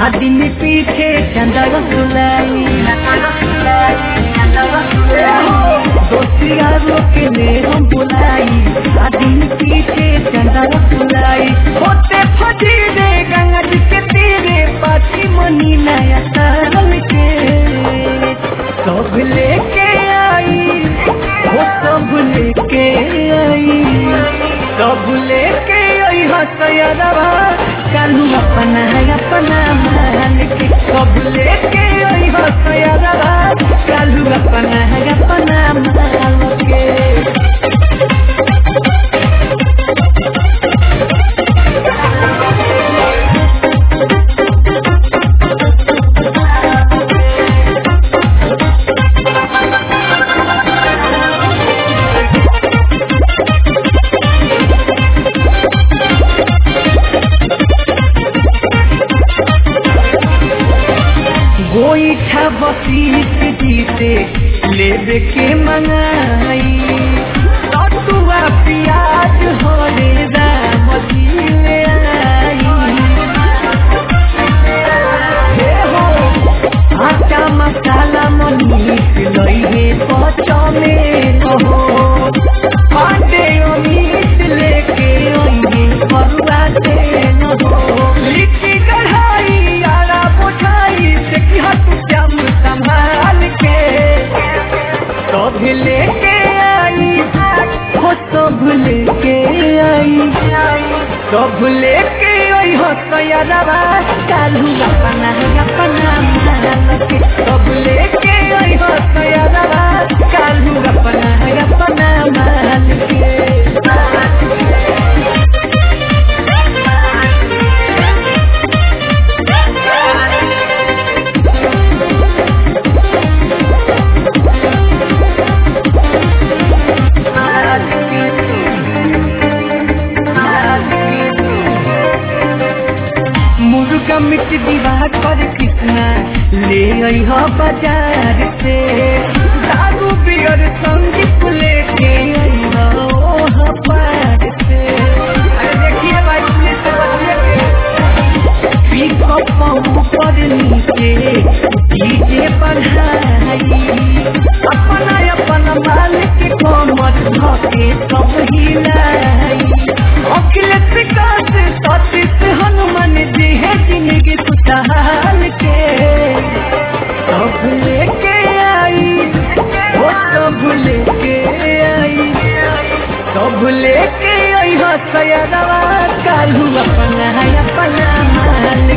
आ दिन पीछे चंदा रसुलाई दोस्तिया रोके में हम बुलाई आ दिन पीछे चंदा रसुलाई होते फजी रे गंगा जी के तीरे पाची मनी नया तरल के सब लेके आई वो सब लेके आई सब लेके आई हसयरवा कालू अपना है अपना मान के सब लेके आई हसयरवा कालू अपना है अपना मान के गोईठा बसीस जीते लेबे के मंगाई सतुआ प्याज हरे राम जी ले आई हे हो आटा मसाला मनीष लइहे पचमे न हो पांडे अमीत लेके अइहे बरुआ से न हो लिट्टी कढ़ाई आला बुझाई से की हट जम संभाल के सब लेके आई हो सब लेके आई सब लेके आई हो तैयारवा कालू अपना अपना मान के सब लेके आई हो तैयारवा कालू अपना अपना मान के मुर्गा मिट दीवार पर कितना ले आई हो बाजार से दारू बियर संगीत लेके आई हो ओह पार से अरे देखिए भाई पुलिस से बचिए के पिकअप ऊपर नीचे डीजे बढ़ाई अपना अपना मालिक कमर धके सब हिलाई अखिलेश विकास सतीश हनुमान जी है जिंदगी खुशहाल के सब लेके आई वो सब लेके आई सब लेके आई हो सयरवा कालू अपना अपना माल